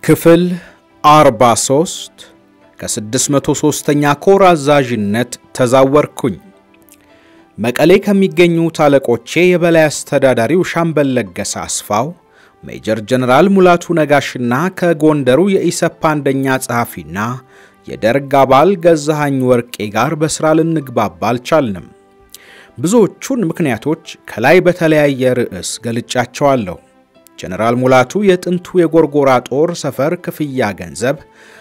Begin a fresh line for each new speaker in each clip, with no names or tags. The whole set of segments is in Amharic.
ክፍል 43 ከ603ኛ ኮር አዛዥነት ተዛወርኩኝ። መቀሌ ከሚገኙት አለቆቼ የበላይ አስተዳዳሪው ሻምበል ለገሰ አስፋው፣ ሜጀር ጀነራል ሙላቱ ነጋሽና ከጎንደሩ የኢሰፓ አንደኛ ጸሐፊና የደርግ አባል ገዛሃኝ ወርቄ ጋር በሥራ ልንግባባ አልቻልንም። ብዙዎቹን ምክንያቶች ከላይ በተለያየ ርዕስ ገልጫቸዋለሁ። ጀነራል ሙላቱ የጥንቱ የጎርጎራ ጦር ሰፈር ክፍያ ገንዘብ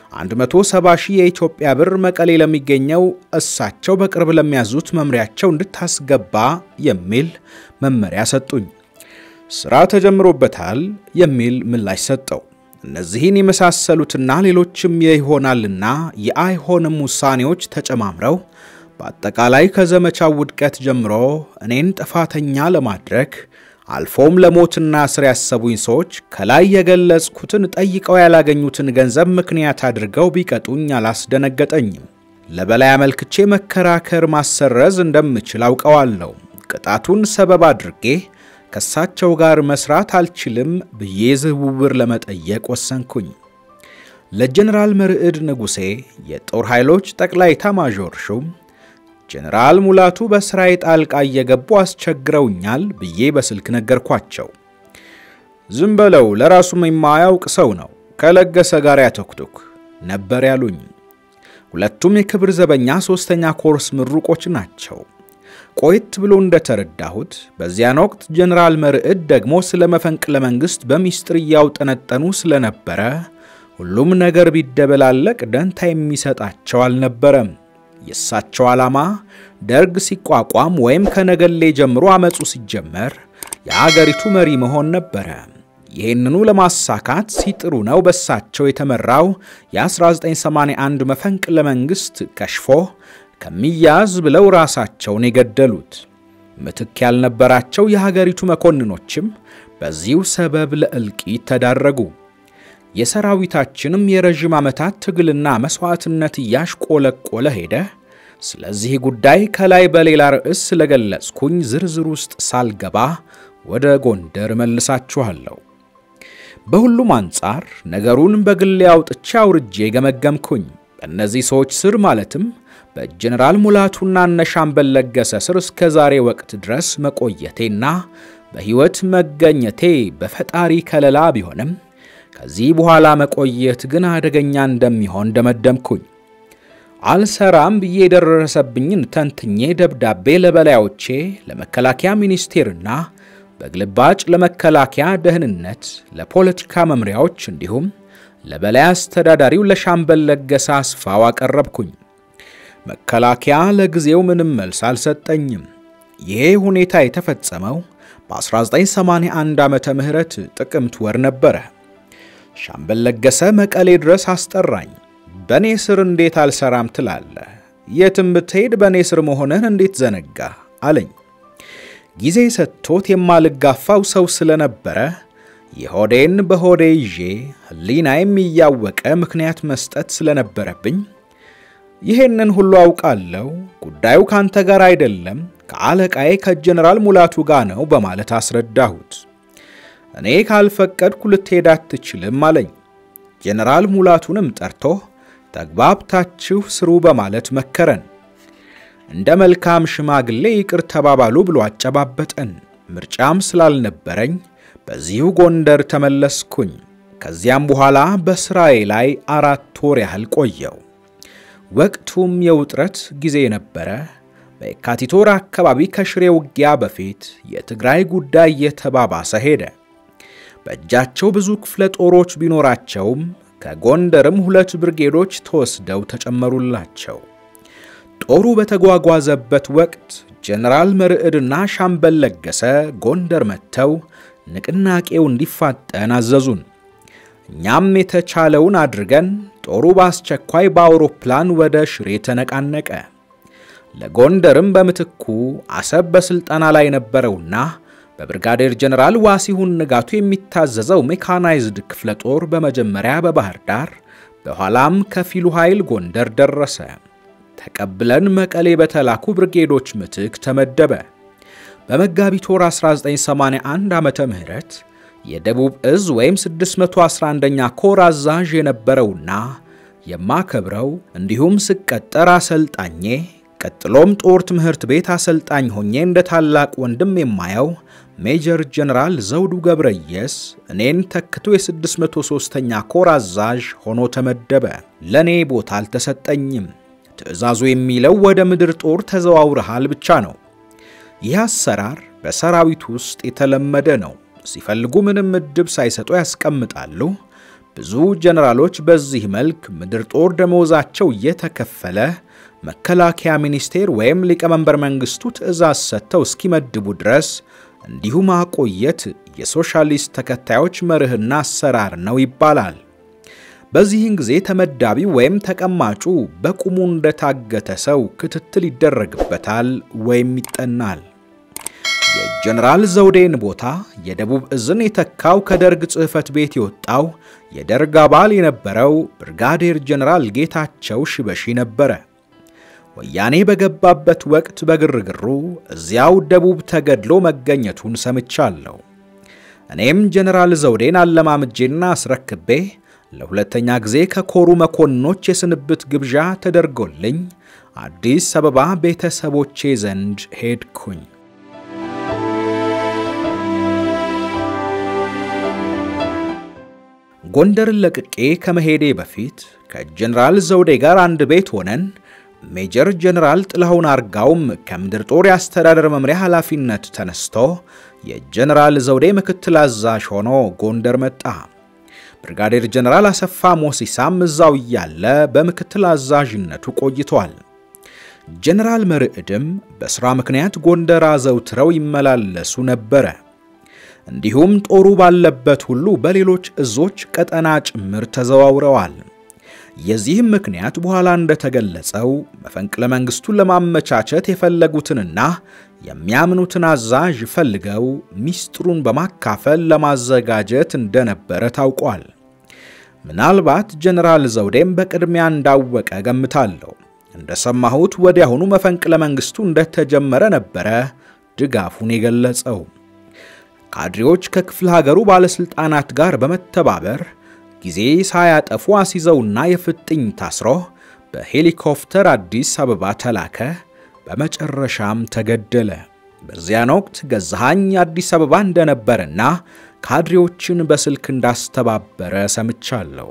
170 ሺህ የኢትዮጵያ ብር መቀሌ ለሚገኘው እሳቸው በቅርብ ለሚያዙት መምሪያቸው እንድታስገባ የሚል መመሪያ ሰጡኝ። ሥራ ተጀምሮበታል የሚል ምላሽ ሰጠው። እነዚህን የመሳሰሉትና ሌሎችም የይሆናልና የአይሆንም ውሳኔዎች ተጨማምረው በአጠቃላይ ከዘመቻው ውድቀት ጀምሮ እኔን ጥፋተኛ ለማድረግ አልፎም ለሞትና እስር ያሰቡኝ ሰዎች ከላይ የገለጽኩትን ጠይቀው ያላገኙትን ገንዘብ ምክንያት አድርገው ቢቀጡኝ አላስደነገጠኝም። ለበላይ አመልክቼ መከራከር ማሰረዝ እንደምችል አውቀዋለሁ። ቅጣቱን ሰበብ አድርጌ ከእሳቸው ጋር መስራት አልችልም ብዬ ዝውውር ለመጠየቅ ወሰንኩኝ። ለጀኔራል መርዕድ ንጉሴ የጦር ኃይሎች ጠቅላይ ኤታማዦር ሹም ጀነራል ሙላቱ በሥራዬ ጣልቃ እየገቡ አስቸግረውኛል ብዬ በስልክ ነገርኳቸው። ዝም በለው ለራሱም የማያውቅ ሰው ነው፣ ከለገሰ ጋር ያተኩቱክ ነበር ያሉኝ። ሁለቱም የክብር ዘበኛ ሦስተኛ ኮርስ ምሩቆች ናቸው። ቆየት ብሎ እንደተረዳሁት በዚያን ወቅት ጀነራል መርዕድ ደግሞ ስለ መፈንቅለ መንግሥት በሚስጥር እያውጠነጠኑ ስለነበረ ሁሉም ነገር ቢደበላለቅ ደንታ የሚሰጣቸው አልነበረም። የእሳቸው ዓላማ ደርግ ሲቋቋም ወይም ከነገሌ ጀምሮ አመፁ ሲጀመር የአገሪቱ መሪ መሆን ነበረ። ይህንኑ ለማሳካት ሲጥሩ ነው በእሳቸው የተመራው የ1981 መፈንቅለ መንግሥት ከሽፎ ከሚያዝ ብለው ራሳቸውን የገደሉት። ምትክ ያልነበራቸው የሀገሪቱ መኮንኖችም በዚሁ ሰበብ ለእልቂት ተዳረጉ። የሰራዊታችንም የረዥም ዓመታት ትግልና መሥዋዕትነት እያሽቆለቆለ ሄደ። ስለዚህ ጉዳይ ከላይ በሌላ ርዕስ ስለገለጽኩኝ ዝርዝር ውስጥ ሳልገባ ወደ ጎንደር መልሳችኋለሁ። በሁሉም አንጻር ነገሩን በግሌ አውጥቼ አውርጄ ገመገምኩኝ። በእነዚህ ሰዎች ስር ማለትም በጀኔራል ሙላቱና እነ ሻምበል ለገሰ ስር እስከ ዛሬ ወቅት ድረስ መቆየቴና በሕይወት መገኘቴ በፈጣሪ ከለላ ቢሆንም ከዚህ በኋላ መቆየት ግን አደገኛ እንደሚሆን ደመደምኩኝ። አልሰራም ብዬ የደረሰብኝን ተንትኜ ደብዳቤ ለበላዮቼ ለመከላከያ ሚኒስቴርና በግልባጭ ለመከላከያ ደህንነት፣ ለፖለቲካ መምሪያዎች እንዲሁም ለበላይ አስተዳዳሪው ለሻምበል ለገሰ አስፋው አቀረብኩኝ። መከላከያ ለጊዜው ምንም መልስ አልሰጠኝም። ይሄ ሁኔታ የተፈጸመው በ1981 ዓመተ ምህረት ጥቅምት ወር ነበረ። ሻምበል ለገሰ መቀሌ ድረስ አስጠራኝ። በእኔ ስር እንዴት አልሰራም ትላለህ? የትም ብትሄድ በእኔ ስር መሆንህን እንዴት ዘነጋ አለኝ። ጊዜ ሰጥቶት የማልጋፋው ሰው ስለነበረ የሆዴን በሆዴ ይዤ ሕሊናዬም እያወቀ ምክንያት መስጠት ስለነበረብኝ ይሄንን ሁሉ አውቃለሁ፣ ጉዳዩ ካንተ ጋር አይደለም ከአለቃዬ ከጀነራል ሙላቱ ጋር ነው በማለት አስረዳሁት። እኔ ካልፈቀድኩ ልትሄድ አትችልም አለኝ። ጀነራል ሙላቱንም ጠርቶ ተግባብታችሁ ስሩ በማለት መከረን። እንደ መልካም ሽማግሌ ይቅር ተባባሉ ብሎ አጨባበጠን። ምርጫም ስላልነበረኝ በዚሁ ጎንደር ተመለስኩኝ። ከዚያም በኋላ በሥራዬ ላይ አራት ወር ያህል ቆየው። ወቅቱም የውጥረት ጊዜ ነበረ። በየካቲት ወር አካባቢ ከሽሬ ውጊያ በፊት የትግራይ ጉዳይ እየተባባሰ ሄደ። በእጃቸው ብዙ ክፍለ ጦሮች ቢኖራቸውም ከጎንደርም ሁለት ብርጌዶች ተወስደው ተጨመሩላቸው። ጦሩ በተጓጓዘበት ወቅት ጀነራል መርዕድና ሻምበል ለገሰ ጎንደር መጥተው ንቅናቄው እንዲፋጠን አዘዙን። እኛም የተቻለውን አድርገን ጦሩ በአስቸኳይ በአውሮፕላን ወደ ሽሬ ተነቃነቀ። ለጎንደርም በምትኩ አሰብ በሥልጠና ላይ ነበረውና በብርጋዴር ጀነራል ዋሲሁን ንጋቱ የሚታዘዘው ሜካናይዝድ ክፍለ ጦር በመጀመሪያ በባህር ዳር በኋላም ከፊሉ ኃይል ጎንደር ደረሰ። ተቀብለን መቀሌ በተላኩ ብርጌዶች ምትክ ተመደበ። በመጋቢት ወር 1981 ዓመተ ምህረት የደቡብ እዝ ወይም 611ኛ ኮር አዛዥ የነበረውና የማከብረው እንዲሁም ስቀጠር አሰልጣኜ ቀጥሎም ጦር ትምህርት ቤት አሰልጣኝ ሆኜ እንደ ታላቅ ወንድም የማየው ሜጀር ጀነራል ዘውዱ ገብረየስ እኔን ተክቶ የ603ኛ ኮር አዛዥ ሆኖ ተመደበ። ለእኔ ቦታ አልተሰጠኝም። ትዕዛዙ የሚለው ወደ ምድር ጦር ተዘዋውረሃል ብቻ ነው። ይህ አሰራር በሰራዊት ውስጥ የተለመደ ነው። ሲፈልጉ ምንም ምድብ ሳይሰጡ ያስቀምጣሉ። ብዙ ጀነራሎች በዚህ መልክ ምድር ጦር ደመወዛቸው እየተከፈለ መከላከያ ሚኒስቴር ወይም ሊቀመንበር መንግስቱ ትዕዛዝ ሰጥተው እስኪመድቡ ድረስ እንዲሁ ማቆየት የሶሻሊስት ተከታዮች መርህና አሰራር ነው ይባላል። በዚህን ጊዜ ተመዳቢው ወይም ተቀማጩ በቁሙ እንደታገተ ሰው ክትትል ይደረግበታል ወይም ይጠናል። የጀነራል ዘውዴን ቦታ የደቡብ እዝን የተካው ከደርግ ጽሕፈት ቤት የወጣው የደርግ አባል የነበረው ብርጋዴር ጀነራል ጌታቸው ሽበሺ ነበረ። ወያኔ በገባበት ወቅት በግርግሩ እዚያው ደቡብ ተገድሎ መገኘቱን ሰምቻለሁ። እኔም ጀነራል ዘውዴን አለማምጄና አስረክቤ ለሁለተኛ ጊዜ ከኮሩ መኮንኖች የስንብት ግብዣ ተደርጎልኝ አዲስ አበባ ቤተሰቦቼ ዘንድ ሄድኩኝ። ጎንደርን ለቅቄ ከመሄዴ በፊት ከጀነራል ዘውዴ ጋር አንድ ቤት ሆነን ሜጀር ጀነራል ጥላሁን አርጋውም ከምድር ጦር የአስተዳደር መምሪያ ኃላፊነት ተነስቶ የጀነራል ዘውዴ ምክትል አዛዥ ሆኖ ጎንደር መጣ። ብርጋዴር ጀነራል አሰፋ ሞሲሳም እዛው እያለ በምክትል አዛዥነቱ ቆይቷል። ጀነራል መርዕድም በሥራ ምክንያት ጎንደር አዘውትረው ይመላለሱ ነበረ። እንዲሁም ጦሩ ባለበት ሁሉ በሌሎች እዞች ቀጠና ጭምር ተዘዋውረዋል። የዚህም ምክንያት በኋላ እንደተገለጸው መፈንቅለ መንግስቱን ለማመቻቸት የፈለጉትንና የሚያምኑትን አዛዥ ፈልገው ሚስጥሩን በማካፈል ለማዘጋጀት እንደነበረ ታውቋል። ምናልባት ጀነራል ዘውዴም በቅድሚያ እንዳወቀ ገምታለሁ። እንደሰማሁት ወዲያውኑ መፈንቅለ መንግስቱ እንደተጀመረ ነበረ ድጋፉን የገለጸው። ካድሬዎች ከክፍለ ሀገሩ ባለሥልጣናት ጋር በመተባበር ጊዜ ሳያጠፉ አስይዘውና የፍጥኝ ታስሮ በሄሊኮፕተር አዲስ አበባ ተላከ። በመጨረሻም ተገደለ። በዚያን ወቅት ገዛሃኝ አዲስ አበባ እንደነበረና ካድሬዎችን በስልክ እንዳስተባበረ ሰምቻለሁ።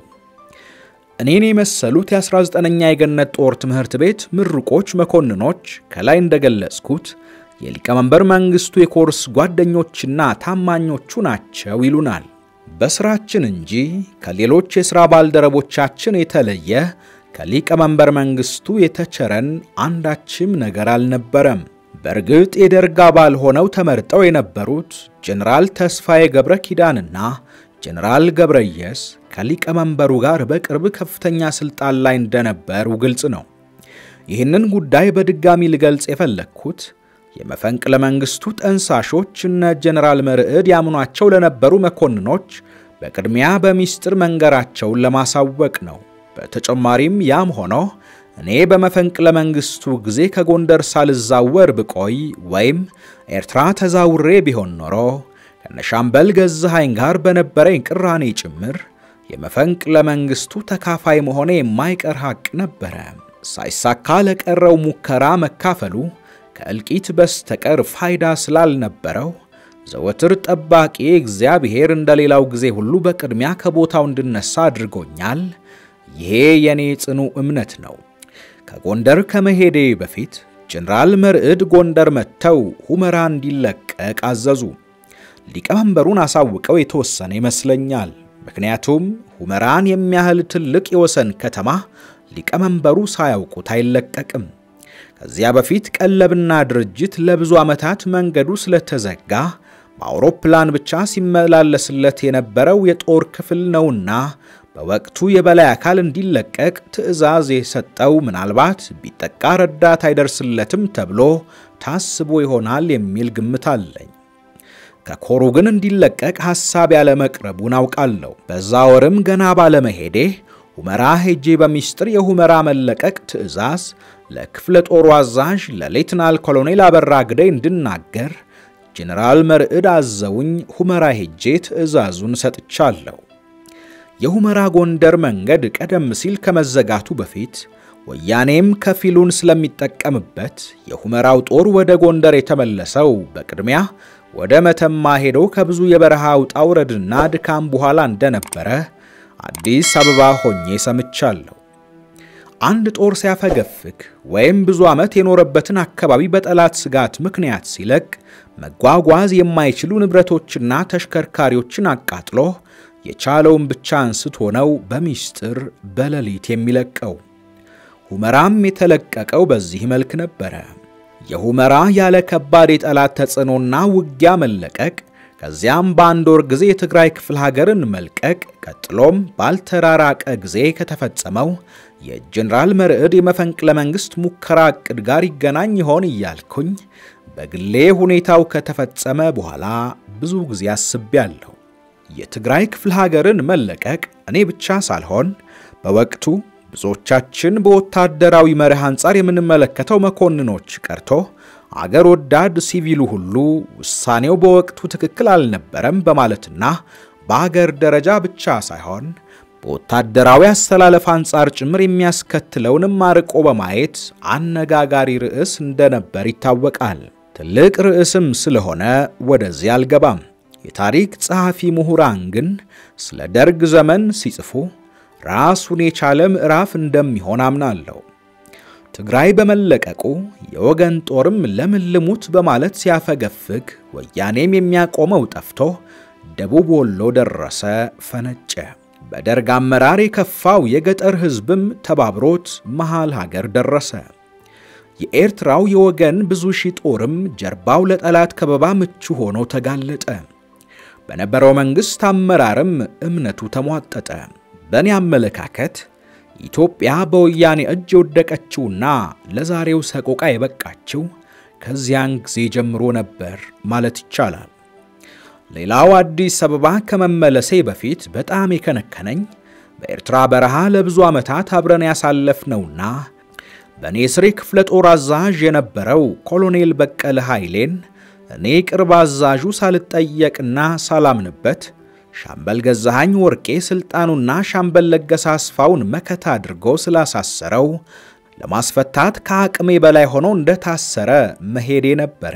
እኔን የመሰሉት የ19ኛ የገነት ጦር ትምህርት ቤት ምሩቆች መኮንኖች ከላይ እንደገለጽኩት የሊቀመንበር መንግስቱ የኮርስ ጓደኞችና ታማኞቹ ናቸው ይሉናል። በስራችን እንጂ ከሌሎች የሥራ ባልደረቦቻችን የተለየ ከሊቀመንበር መንግስቱ የተቸረን አንዳችም ነገር አልነበረም። በእርግጥ የደርግ አባል ሆነው ተመርጠው የነበሩት ጀነራል ተስፋዬ ገብረ ኪዳንና ጀነራል ገብረየስ ከሊቀመንበሩ ጋር በቅርብ ከፍተኛ ስልጣን ላይ እንደነበሩ ግልጽ ነው። ይህንን ጉዳይ በድጋሚ ልገልጽ የፈለግኩት የመፈንቅለ መንግስቱ ጠንሳሾች እነ ጀነራል መርዕድ ያምኗቸው ለነበሩ መኮንኖች በቅድሚያ በሚስጥር መንገራቸውን ለማሳወቅ ነው። በተጨማሪም ያም ሆኖ እኔ በመፈንቅለ መንግስቱ ጊዜ ከጎንደር ሳልዛወር ብቆይ ወይም ኤርትራ ተዛውሬ ቢሆን ኖሮ ከነሻምበል ገዛሃኝ ጋር በነበረኝ ቅራኔ ጭምር የመፈንቅለ መንግስቱ ተካፋይ መሆኔ የማይቀር ሐቅ ነበረ። ሳይሳካ ለቀረው ሙከራ መካፈሉ ከእልቂት በስተቀር ፋይዳ ስላልነበረው ዘወትር ጠባቂ እግዚአብሔር እንደሌላው ጊዜ ሁሉ በቅድሚያ ከቦታው እንድነሳ አድርጎኛል። ይሄ የኔ ጽኑ እምነት ነው። ከጎንደር ከመሄዴ በፊት ጀነራል መርዕድ ጎንደር መጥተው ሁመራ እንዲለቀቅ አዘዙ። ሊቀመንበሩን አሳውቀው የተወሰነ ይመስለኛል። ምክንያቱም ሁመራን የሚያህል ትልቅ የወሰን ከተማ ሊቀመንበሩ ሳያውቁት አይለቀቅም። ከዚያ በፊት ቀለብና ድርጅት ለብዙ ዓመታት መንገዱ ስለተዘጋ በአውሮፕላን ብቻ ሲመላለስለት የነበረው የጦር ክፍል ነውና በወቅቱ የበላይ አካል እንዲለቀቅ ትዕዛዝ የሰጠው ምናልባት ቢጠቃ ረዳት አይደርስለትም ተብሎ ታስቦ ይሆናል የሚል ግምት አለኝ። ከኮሩ ግን እንዲለቀቅ ሐሳብ ያለመቅረቡን አውቃለሁ። በዛ ወርም ገና ባለመሄዴ ሁመራ ሄጄ በሚስጥር የሁመራ መለቀቅ ትዕዛዝ ለክፍለ ጦሩ አዛዥ ለሌትናል ኮሎኔል አበራ ግደይ እንድናገር ጄኔራል መርዕድ አዘውኝ ሁመራ ሄጄ ትዕዛዙን ሰጥቻለሁ። የሁመራ ጎንደር መንገድ ቀደም ሲል ከመዘጋቱ በፊት ወያኔም ከፊሉን ስለሚጠቀምበት የሁመራው ጦር ወደ ጎንደር የተመለሰው በቅድሚያ ወደ መተማ ሄዶ ከብዙ የበረሃ ውጣ ውረድና ድካም በኋላ እንደነበረ አዲስ አበባ ሆኜ ሰምቻለሁ። አንድ ጦር ሲያፈገፍግ ወይም ብዙ ዓመት የኖረበትን አካባቢ በጠላት ስጋት ምክንያት ሲለቅ መጓጓዝ የማይችሉ ንብረቶችና ተሽከርካሪዎችን አቃጥሎ የቻለውን ብቻ አንስቶ ነው በሚስጥር በሌሊት የሚለቀው። ሁመራም የተለቀቀው በዚህ መልክ ነበረ። የሁመራ ያለ ከባድ የጠላት ተጽዕኖና ውጊያ መለቀቅ፣ ከዚያም በአንድ ወር ጊዜ የትግራይ ክፍለ ሀገርን መልቀቅ፣ ቀጥሎም ባልተራራቀ ጊዜ ከተፈጸመው የጀኔራል መርዕድ የመፈንቅለ መንግሥት ሙከራ ዕቅድ ጋር ይገናኝ ይሆን እያልኩኝ በግሌ ሁኔታው ከተፈጸመ በኋላ ብዙ ጊዜ አስቤያለሁ። የትግራይ ክፍለ ሀገርን መለቀቅ እኔ ብቻ ሳልሆን በወቅቱ ብዙዎቻችን በወታደራዊ መርህ አንጻር የምንመለከተው መኮንኖች ቀርቶ አገር ወዳድ ሲቪሉ ሁሉ ውሳኔው በወቅቱ ትክክል አልነበረም በማለትና በአገር ደረጃ ብቻ ሳይሆን በወታደራዊ አስተላለፍ አንጻር ጭምር የሚያስከትለውንም አርቆ በማየት አነጋጋሪ ርዕስ እንደነበር ይታወቃል። ትልቅ ርዕስም ስለሆነ ወደዚህ አልገባም። የታሪክ ጸሐፊ ምሁራን ግን ስለ ደርግ ዘመን ሲጽፉ ራሱን የቻለ ምዕራፍ እንደሚሆን አምናለሁ። ትግራይ በመለቀቁ የወገን ጦርም ለምን ልሙት በማለት ሲያፈገፍግ ወያኔም የሚያቆመው ጠፍቶ ደቡብ ወሎ ደረሰ፣ ፈነጨ። በደርግ አመራር የከፋው የገጠር ሕዝብም ተባብሮት መሃል ሀገር ደረሰ። የኤርትራው የወገን ብዙ ሺህ ጦርም ጀርባው ለጠላት ከበባ ምቹ ሆኖ ተጋለጠ። በነበረው መንግሥት አመራርም እምነቱ ተሟጠጠ። በእኔ አመለካከት ኢትዮጵያ በወያኔ እጅ የወደቀችውና ለዛሬው ሰቆቃ የበቃችው ከዚያን ጊዜ ጀምሮ ነበር ማለት ይቻላል። ሌላው አዲስ አበባ ከመመለሴ በፊት በጣም የከነከነኝ በኤርትራ በረሃ ለብዙ ዓመታት አብረን ያሳለፍነውና በእኔ ስሬ ክፍለ ጦር አዛዥ የነበረው ኮሎኔል በቀለ ኃይሌን እኔ ቅርብ አዛዡ ሳልጠየቅና ሳላምንበት ሻምበል ገዛሃኝ ወርቄ ስልጣኑና ሻምበል ለገሰ አስፋውን መከታ አድርጎ ስላሳሰረው ለማስፈታት ከአቅሜ በላይ ሆኖ እንደታሰረ መሄዴ ነበረ።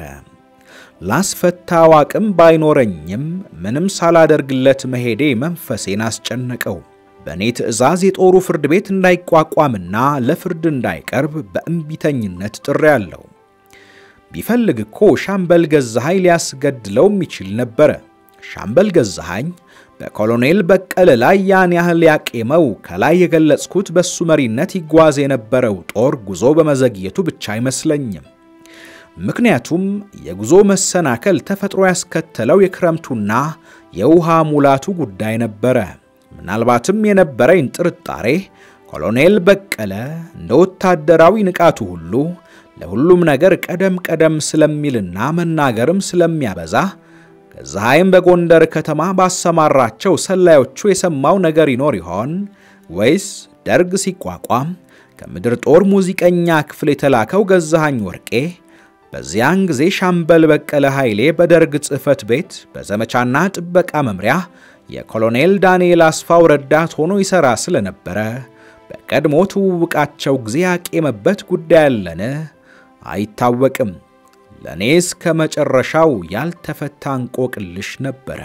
ላስፈታው አቅም ባይኖረኝም ምንም ሳላደርግለት መሄዴ መንፈሴን አስጨነቀው። በእኔ ትዕዛዝ የጦሩ ፍርድ ቤት እንዳይቋቋምና ለፍርድ እንዳይቀርብ በእምቢተኝነት ጥሬያለሁ። ቢፈልግ እኮ ሻምበል ገዛሃኝ ሊያስገድለውም ይችል ነበረ። ሻምበል ገዛሃኝ በኮሎኔል በቀለ ላይ ያን ያህል ያቄመው ከላይ የገለጽኩት በሱ መሪነት ይጓዝ የነበረው ጦር ጉዞ በመዘግየቱ ብቻ አይመስለኝም። ምክንያቱም የጉዞ መሰናከል ተፈጥሮ ያስከተለው የክረምቱና የውሃ ሙላቱ ጉዳይ ነበረ። ምናልባትም የነበረኝ ጥርጣሬ ኮሎኔል በቀለ እንደ ወታደራዊ ንቃቱ ሁሉ ለሁሉም ነገር ቀደም ቀደም ስለሚልና መናገርም ስለሚያበዛ ገዛሃይም በጎንደር ከተማ ባሰማራቸው ሰላዮቹ የሰማው ነገር ይኖር ይሆን ወይስ ደርግ ሲቋቋም ከምድር ጦር ሙዚቀኛ ክፍል የተላከው ገዛሃኝ ወርቄ በዚያን ጊዜ ሻምበል በቀለ ኃይሌ በደርግ ጽሕፈት ቤት በዘመቻና ጥበቃ መምሪያ የኮሎኔል ዳንኤል አስፋው ረዳት ሆኖ ይሠራ ስለነበረ በቀድሞ ትውውቃቸው ጊዜ ያቄመበት ጉዳይ አለን? አይታወቅም። ለእኔ እስከ መጨረሻው ያልተፈታ እንቆቅልሽ ነበረ።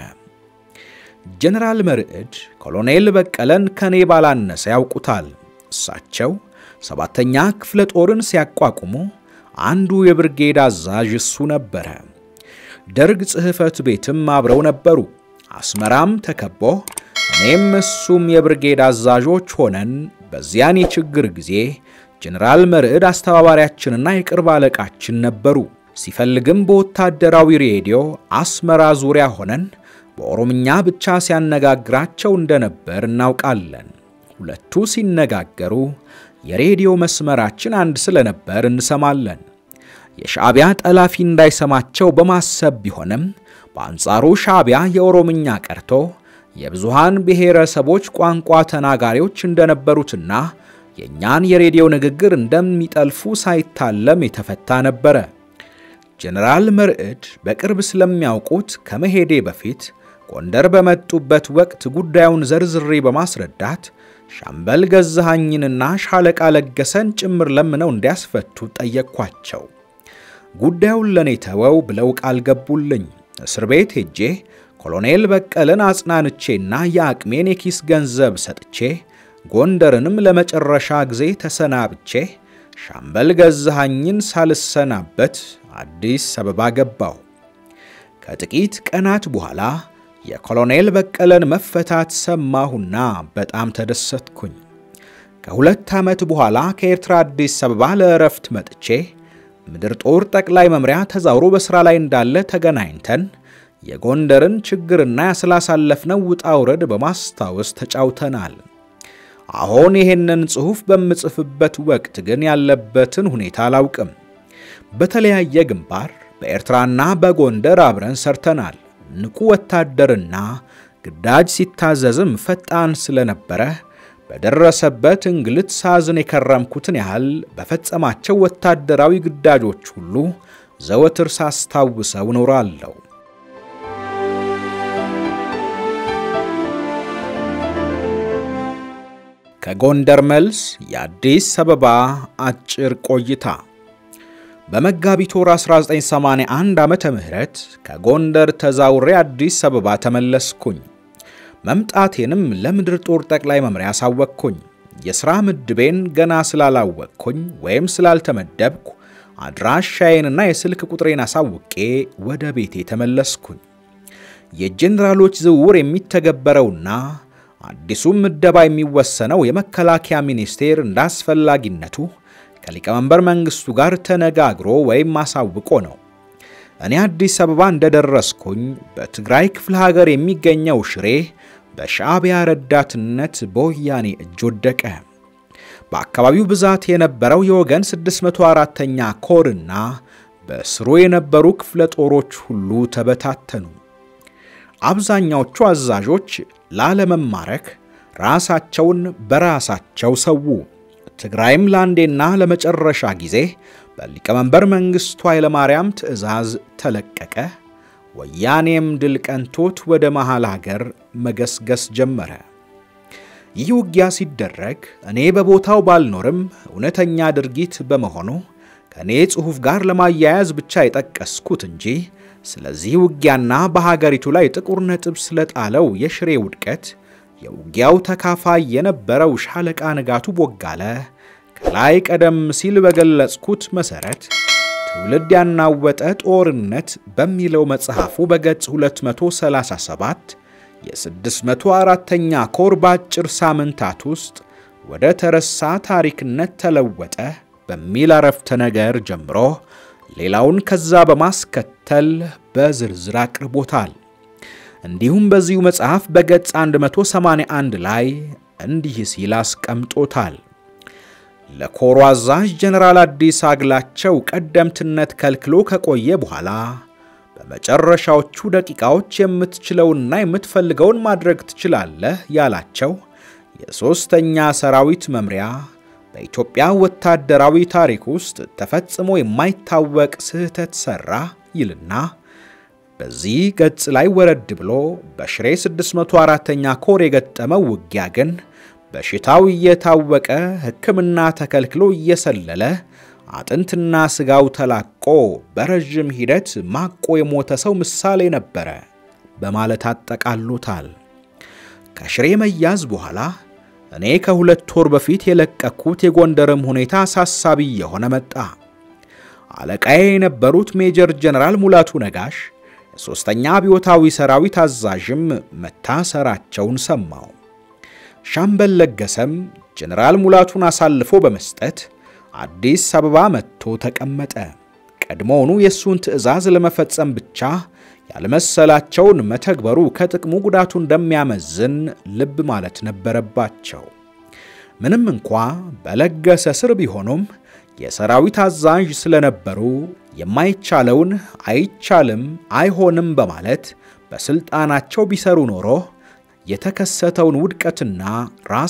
ጀነራል መርዕድ ኮሎኔል በቀለን ከኔ ባላነሰ ያውቁታል። እሳቸው ሰባተኛ ክፍለ ጦርን ሲያቋቁሙ አንዱ የብርጌድ አዛዥ እሱ ነበረ። ደርግ ጽሕፈት ቤትም አብረው ነበሩ። አስመራም ተከቦ እኔም እሱም የብርጌድ አዛዦች ሆነን በዚያን የችግር ጊዜ ጀነራል መርዕድ አስተባባሪያችንና የቅርብ አለቃችን ነበሩ። ሲፈልግም በወታደራዊ ሬዲዮ አስመራ ዙሪያ ሆነን በኦሮምኛ ብቻ ሲያነጋግራቸው እንደነበር እናውቃለን። ሁለቱ ሲነጋገሩ የሬዲዮ መስመራችን አንድ ስለነበር እንሰማለን። የሻዕቢያ ጠላፊ እንዳይሰማቸው በማሰብ ቢሆንም በአንጻሩ ሻዕቢያ የኦሮምኛ ቀርቶ የብዙሃን ብሔረሰቦች ቋንቋ ተናጋሪዎች እንደነበሩትና የእኛን የሬዲዮ ንግግር እንደሚጠልፉ ሳይታለም የተፈታ ነበረ። ጀነራል መርዕድ በቅርብ ስለሚያውቁት ከመሄዴ በፊት ጎንደር በመጡበት ወቅት ጉዳዩን ዘርዝሬ በማስረዳት ሻምበል ገዛሃኝንና ሻለቃ ለገሰን ጭምር ለምነው እንዲያስፈቱ ጠየቅኳቸው። ጉዳዩን ለኔ ተወው ብለው ቃል ገቡልኝ። እስር ቤት ሄጄ ኮሎኔል በቀለን አጽናንቼና የአቅሜን የኪስ ገንዘብ ሰጥቼ ጎንደርንም ለመጨረሻ ጊዜ ተሰናብቼ ሻምበል ገዛሃኝን ሳልሰናበት አዲስ አበባ ገባሁ። ከጥቂት ቀናት በኋላ የኮሎኔል በቀለን መፈታት ሰማሁና በጣም ተደሰትኩኝ። ከሁለት ዓመት በኋላ ከኤርትራ አዲስ አበባ ለእረፍት መጥቼ ምድር ጦር ጠቅላይ መምሪያ ተዛውሮ በሥራ ላይ እንዳለ ተገናኝተን የጎንደርን ችግርና ያስላሳለፍነው ውጣ ውረድ በማስታወስ ተጫውተናል። አሁን ይሄንን ጽሑፍ በምጽፍበት ወቅት ግን ያለበትን ሁኔታ አላውቅም። በተለያየ ግንባር በኤርትራና በጎንደር አብረን ሰርተናል። ንቁ ወታደርና ግዳጅ ሲታዘዝም ፈጣን ስለነበረ በደረሰበት እንግልት ሳዝን የከረምኩትን ያህል በፈጸማቸው ወታደራዊ ግዳጆች ሁሉ ዘወትር ሳስታውሰው እኖራለሁ። ከጎንደር መልስ የአዲስ አበባ አጭር ቆይታ በመጋቢት ወር 1981 ዓመተ ምህረት ከጎንደር ተዛውሬ አዲስ አበባ ተመለስኩኝ። መምጣቴንም ለምድር ጦር ጠቅላይ መምሪያ አሳወቅኩኝ። የሥራ ምድቤን ገና ስላላወቅኩኝ ወይም ስላልተመደብኩ አድራሻዬንና የስልክ ቁጥሬን አሳውቄ ወደ ቤቴ ተመለስኩኝ። የጄኔራሎች ዝውውር የሚተገበረውና አዲሱም ምደባ የሚወሰነው የመከላከያ ሚኒስቴር እንደ አስፈላጊነቱ ከሊቀመንበር መንግስቱ ጋር ተነጋግሮ ወይም አሳውቆ ነው። እኔ አዲስ አበባ እንደደረስኩኝ በትግራይ ክፍለ ሀገር የሚገኘው ሽሬ በሻዕቢያ ረዳትነት በወያኔ እጅ ወደቀ። በአካባቢው ብዛት የነበረው የወገን 604ኛ ኮርና በስሩ የነበሩ ክፍለ ጦሮች ሁሉ ተበታተኑ። አብዛኛዎቹ አዛዦች ላለመማረክ ራሳቸውን በራሳቸው ሰዉ። ትግራይም ለአንዴና ለመጨረሻ ጊዜ በሊቀመንበር መንግስቱ ኃይለማርያም ትዕዛዝ ተለቀቀ። ወያኔም ድል ቀንቶት ወደ መሃል ሀገር መገስገስ ጀመረ። ይህ ውጊያ ሲደረግ እኔ በቦታው ባልኖርም እውነተኛ ድርጊት በመሆኑ ከእኔ ጽሑፍ ጋር ለማያያዝ ብቻ የጠቀስኩት እንጂ ስለዚህ ውጊያና በሀገሪቱ ላይ ጥቁር ነጥብ ስለጣለው የሽሬ ውድቀት የውጊያው ተካፋይ የነበረው ሻለቃ ንጋቱ ቦጋለ ከላይ ቀደም ሲል በገለጽኩት መሠረት ትውልድ ያናወጠ ጦርነት በሚለው መጽሐፉ በገጽ 237 የ604ኛ ኮር በአጭር ሳምንታት ውስጥ ወደ ተረሳ ታሪክነት ተለወጠ በሚል አረፍተ ነገር ጀምሮ ሌላውን ከዛ በማስከተል በዝርዝር አቅርቦታል። እንዲሁም በዚሁ መጽሐፍ በገጽ 181 ላይ እንዲህ ሲል አስቀምጦታል። ለኮሩ አዛዥ ጀነራል አዲስ አግላቸው ቀደምትነት ከልክሎ ከቆየ በኋላ በመጨረሻዎቹ ደቂቃዎች የምትችለውንና የምትፈልገውን ማድረግ ትችላለህ ያላቸው የሦስተኛ ሰራዊት መምሪያ በኢትዮጵያ ወታደራዊ ታሪክ ውስጥ ተፈጽሞ የማይታወቅ ስህተት ሠራ ይልና በዚህ ገጽ ላይ ወረድ ብሎ በሽሬ 604ኛ ኮር የገጠመው ውጊያ ግን በሽታው እየታወቀ ሕክምና ተከልክሎ እየሰለለ አጥንትና ሥጋው ተላቆ በረዥም ሂደት ማቆ የሞተ ሰው ምሳሌ ነበረ በማለት አጠቃሎታል። ከሽሬ መያዝ በኋላ እኔ ከሁለት ወር በፊት የለቀኩት የጎንደርም ሁኔታ አሳሳቢ የሆነ መጣ። አለቃዬ የነበሩት ሜጀር ጀነራል ሙላቱ ነጋሽ የሦስተኛ አብዮታዊ ሰራዊት አዛዥም መታሰራቸውን ሰማው። ሻምበል ለገሰም ጀነራል ሙላቱን አሳልፎ በመስጠት አዲስ አበባ መጥቶ ተቀመጠ። ቀድሞውኑ የእሱን ትዕዛዝ ለመፈጸም ብቻ ያልመሰላቸውን መተግበሩ ከጥቅሙ ጉዳቱ እንደሚያመዝን ልብ ማለት ነበረባቸው። ምንም እንኳ በለገሰ ስር ቢሆኑም የሰራዊት አዛዥ ስለነበሩ የማይቻለውን አይቻልም፣ አይሆንም በማለት በስልጣናቸው ቢሰሩ ኖሮ የተከሰተውን ውድቀትና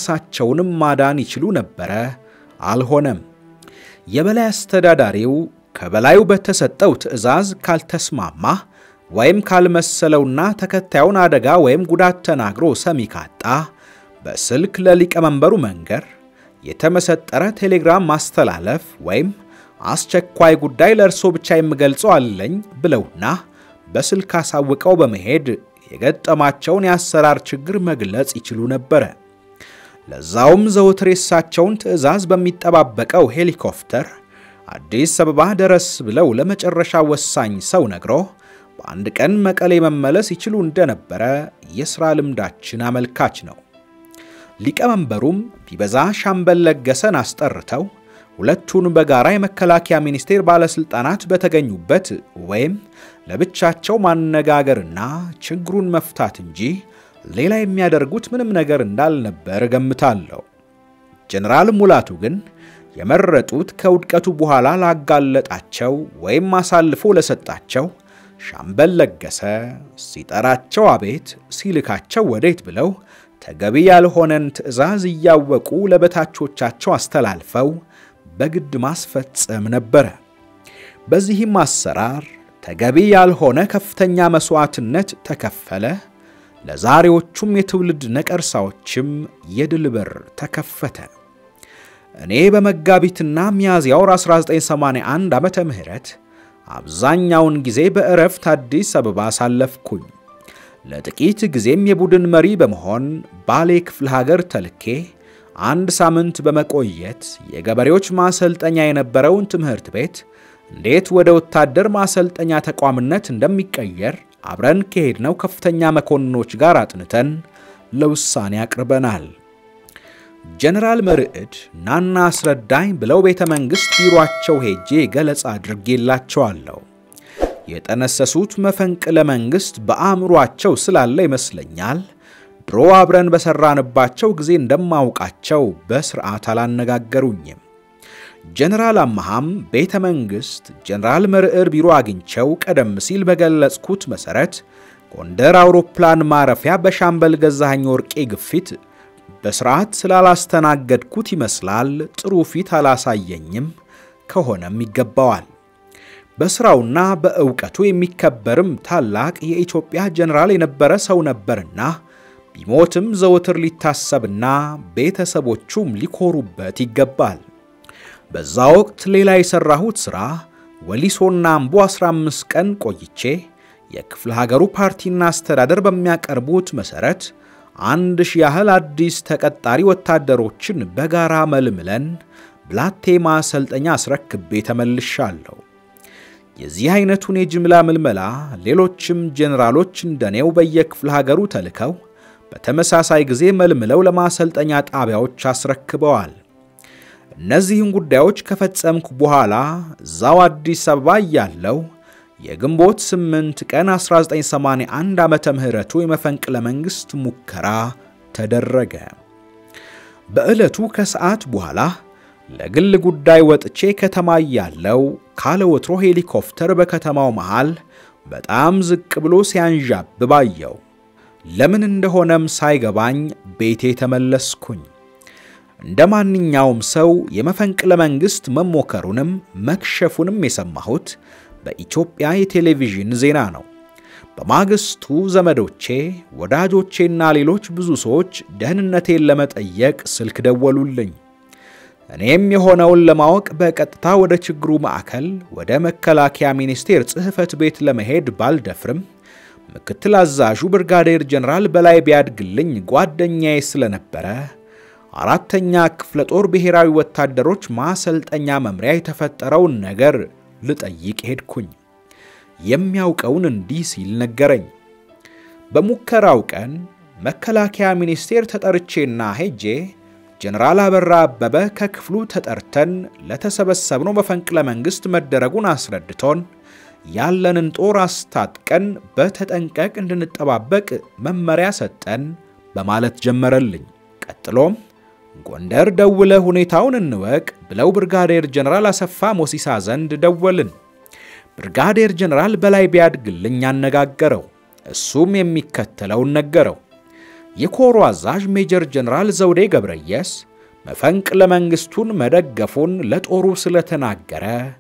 ራሳቸውንም ማዳን ይችሉ ነበረ። አልሆነም። የበላይ አስተዳዳሪው ከበላዩ በተሰጠው ትዕዛዝ ካልተስማማ ወይም ካልመሰለውና ተከታዩን አደጋ ወይም ጉዳት ተናግሮ ሰሚ ካጣ በስልክ ለሊቀመንበሩ መንገር፣ የተመሰጠረ ቴሌግራም ማስተላለፍ ወይም አስቸኳይ ጉዳይ ለእርሶ ብቻ የምገልጸው አለኝ ብለውና በስልክ አሳውቀው በመሄድ የገጠማቸውን የአሰራር ችግር መግለጽ ይችሉ ነበረ። ለዛውም ዘወትር የሳቸውን ትዕዛዝ በሚጠባበቀው ሄሊኮፕተር አዲስ አበባ ደረስ ብለው ለመጨረሻ ወሳኝ ሰው ነግሮ በአንድ ቀን መቀሌ መመለስ ይችሉ እንደነበረ የሥራ ልምዳችን አመልካች ነው። ሊቀመንበሩም ቢበዛ ሻምበል ለገሰን አስጠርተው ሁለቱን በጋራ የመከላከያ ሚኒስቴር ባለሥልጣናት በተገኙበት ወይም ለብቻቸው ማነጋገርና ችግሩን መፍታት እንጂ ሌላ የሚያደርጉት ምንም ነገር እንዳልነበር እገምታለሁ። ጀነራል ሙላቱ ግን የመረጡት ከውድቀቱ በኋላ ላጋለጣቸው ወይም አሳልፎ ለሰጣቸው ሻምበል ለገሰ ሲጠራቸው አቤት ሲልካቸው ወዴት ብለው ተገቢ ያልሆነን ትዕዛዝ እያወቁ ለበታቾቻቸው አስተላልፈው በግድ ማስፈጸም ነበረ። በዚህም አሰራር ተገቢ ያልሆነ ከፍተኛ መስዋዕትነት ተከፈለ። ለዛሬዎቹም የትውልድ ነቀርሳዎችም የድል በር ተከፈተ። እኔ በመጋቢትና ሚያዝያ ወር 1981 ዓመተ ምህረት አብዛኛውን ጊዜ በእረፍት አዲስ አበባ አሳለፍኩኝ። ለጥቂት ጊዜም የቡድን መሪ በመሆን ባሌ ክፍለ ሀገር ተልኬ አንድ ሳምንት በመቆየት የገበሬዎች ማሰልጠኛ የነበረውን ትምህርት ቤት እንዴት ወደ ወታደር ማሰልጠኛ ተቋምነት እንደሚቀየር አብረን ከሄድነው ከፍተኛ መኮንኖች ጋር አጥንተን ለውሳኔ አቅርበናል። ጀነራል መርዕድ ናና አስረዳኝ ብለው ቤተ መንግሥት ቢሮአቸው ሄጄ ገለጻ አድርጌላቸዋለሁ። የጠነሰሱት መፈንቅለ መንግሥት በአእምሯቸው ስላለ ይመስለኛል ድሮ አብረን በሠራንባቸው ጊዜ እንደማውቃቸው በሥርዓት አላነጋገሩኝም። ጀነራል አመሃም ቤተ መንግሥት ጀነራል መርዕድ ቢሮ አግኝቸው ቀደም ሲል በገለጽኩት መሠረት ጎንደር አውሮፕላን ማረፊያ በሻምበል ገዛኸኝ ወርቄ ግፊት በሥርዓት ስላላስተናገድኩት ይመስላል ጥሩ ፊት አላሳየኝም። ከሆነም ይገባዋል። በሥራውና በእውቀቱ የሚከበርም ታላቅ የኢትዮጵያ ጀነራል የነበረ ሰው ነበርና ቢሞትም ዘወትር ሊታሰብና ቤተሰቦቹም ሊኮሩበት ይገባል። በዛ ወቅት ሌላ የሠራሁት ሥራ ወሊሶና አምቦ 15 ቀን ቆይቼ የክፍለ ሀገሩ ፓርቲና አስተዳደር በሚያቀርቡት መሠረት አንድ ሺህ ያህል አዲስ ተቀጣሪ ወታደሮችን በጋራ መልምለን ብላቴ ማሰልጠኛ አስረክቤ ተመልሻለሁ። የዚህ አይነቱን የጅምላ ምልመላ ሌሎችም ጄኔራሎች እንደኔው በየክፍለ ሀገሩ ተልከው በተመሳሳይ ጊዜ መልምለው ለማሰልጠኛ ጣቢያዎች አስረክበዋል። እነዚህን ጉዳዮች ከፈጸምኩ በኋላ እዛው አዲስ አበባ እያለሁ የግንቦት 8 ቀን 1981 ዓመተ ምህረቱ የመፈንቅለ መንግሥት ሙከራ ተደረገ። በዕለቱ ከሰዓት በኋላ ለግል ጉዳይ ወጥቼ ከተማ እያለሁ ካለ ወትሮ ሄሊኮፕተር በከተማው መሃል በጣም ዝቅ ብሎ ሲያንዣብብ አየሁ። ለምን እንደሆነም ሳይገባኝ ቤቴ ተመለስኩኝ። እንደ ማንኛውም ሰው የመፈንቅለ መንግሥት መሞከሩንም መክሸፉንም የሰማሁት በኢትዮጵያ የቴሌቪዥን ዜና ነው። በማግስቱ ዘመዶቼ፣ ወዳጆቼና ሌሎች ብዙ ሰዎች ደህንነቴን ለመጠየቅ ስልክ ደወሉልኝ። እኔም የሆነውን ለማወቅ በቀጥታ ወደ ችግሩ ማዕከል ወደ መከላከያ ሚኒስቴር ጽሕፈት ቤት ለመሄድ ባልደፍርም ምክትል አዛዡ ብርጋዴር ጀነራል በላይ ቢያድግልኝ ጓደኛዬ ስለነበረ አራተኛ ክፍለ ጦር ብሔራዊ ወታደሮች ማሰልጠኛ መምሪያ የተፈጠረውን ነገር ልጠይቅ ሄድኩኝ። የሚያውቀውን እንዲህ ሲል ነገረኝ። በሙከራው ቀን መከላከያ ሚኒስቴር ተጠርቼና ሄጄ ጀነራል አበራ አበበ ከክፍሉ ተጠርተን ለተሰበሰብነው መፈንቅለ መንግሥት መደረጉን አስረድቶን ያለንን ጦር አስታጥቀን በተጠንቀቅ እንድንጠባበቅ መመሪያ ሰጠን በማለት ጀመረልኝ። ቀጥሎም ጎንደር ደውለ ሁኔታውን እንወቅ ብለው ብርጋዴር ጀነራል አሰፋ ሞሲሳ ዘንድ ደወልን። ብርጋዴር ጀነራል በላይ ቢያድግልኝ አነጋገረው። እሱም የሚከተለውን ነገረው። የኮሩ አዛዥ ሜጀር ጀነራል ዘውዴ ገብረየስ መፈንቅለ መንግሥቱን መደገፉን ለጦሩ ስለተናገረ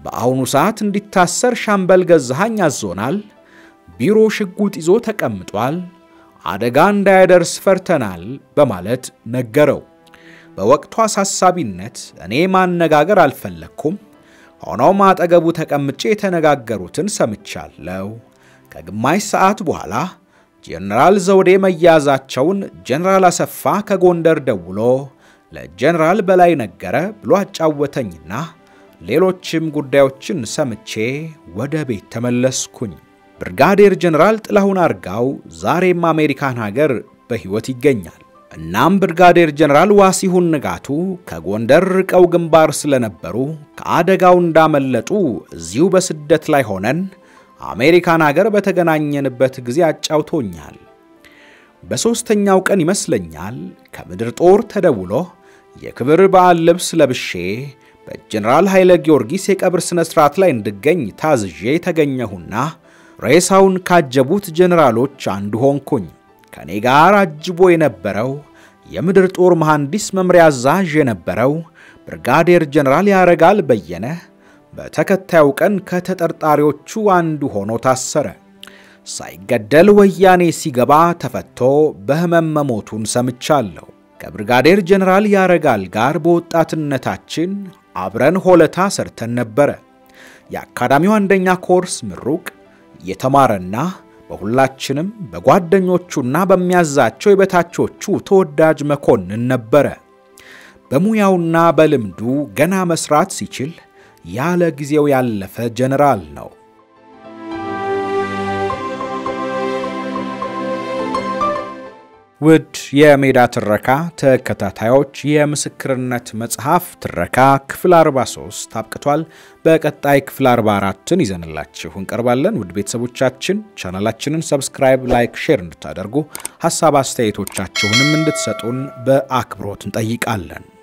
በአሁኑ ሰዓት እንዲታሰር ሻምበል ገዛሃኝ አዞናል። ቢሮ ሽጉጥ ይዞ ተቀምጧል። አደጋ እንዳያደርስ ፈርተናል በማለት ነገረው። በወቅቱ አሳሳቢነት እኔ ማነጋገር አልፈለግኩም። ሆኖም አጠገቡ ተቀምጬ የተነጋገሩትን ሰምቻለሁ። ከግማሽ ሰዓት በኋላ ጄኔራል ዘውዴ መያዛቸውን ጄኔራል አሰፋ ከጎንደር ደውሎ ለጄኔራል በላይ ነገረ ብሎ አጫወተኝና ሌሎችም ጉዳዮችን ሰምቼ ወደ ቤት ተመለስኩኝ። ብርጋዴር ጄኔራል ጥላሁን አርጋው ዛሬም አሜሪካን ሀገር በሕይወት ይገኛል። እናም ብርጋዴር ጄኔራል ዋሲሁን ንጋቱ ከጎንደር ርቀው ግንባር ስለነበሩ ከአደጋው እንዳመለጡ እዚሁ በስደት ላይ ሆነን አሜሪካን ሀገር በተገናኘንበት ጊዜ አጫውቶኛል። በሦስተኛው ቀን ይመስለኛል ከምድር ጦር ተደውሎ የክብር በዓል ልብስ ለብሼ በጀኔራል ኃይለ ጊዮርጊስ የቀብር ሥነ ሥርዓት ላይ እንድገኝ ታዝዤ የተገኘሁና ሬሳውን ካጀቡት ጀኔራሎች አንዱ ሆንኩኝ። ከእኔ ጋር አጅቦ የነበረው የምድር ጦር መሐንዲስ መምሪያ አዛዥ የነበረው ብርጋዴር ጀኔራል ያረጋል በየነ በተከታዩ ቀን ከተጠርጣሪዎቹ አንዱ ሆኖ ታሰረ። ሳይገደል ወያኔ ሲገባ ተፈቶ በሕመም መሞቱን ሰምቻለሁ። ከብርጋዴር ጀኔራል ያረጋል ጋር በወጣትነታችን አብረን ሆለታ ሰርተን ነበረ። የአካዳሚው አንደኛ ኮርስ ምሩቅ የተማረና በሁላችንም በጓደኞቹና በሚያዛቸው የበታቾቹ ተወዳጅ መኮንን ነበረ። በሙያውና በልምዱ ገና መስራት ሲችል ያለ ጊዜው ያለፈ ጀነራል ነው። ውድ የሜዳ ትረካ ተከታታዮች የምስክርነት መጽሐፍ ትረካ ክፍል 43 አብቅቷል። በቀጣይ ክፍል 44ን ይዘንላችሁ እንቀርባለን። ውድ ቤተሰቦቻችን ቻናላችንን ሰብስክራይብ፣ ላይክ፣ ሼር እንድታደርጉ ሀሳብ አስተያየቶቻችሁንም እንድትሰጡን በአክብሮት እንጠይቃለን።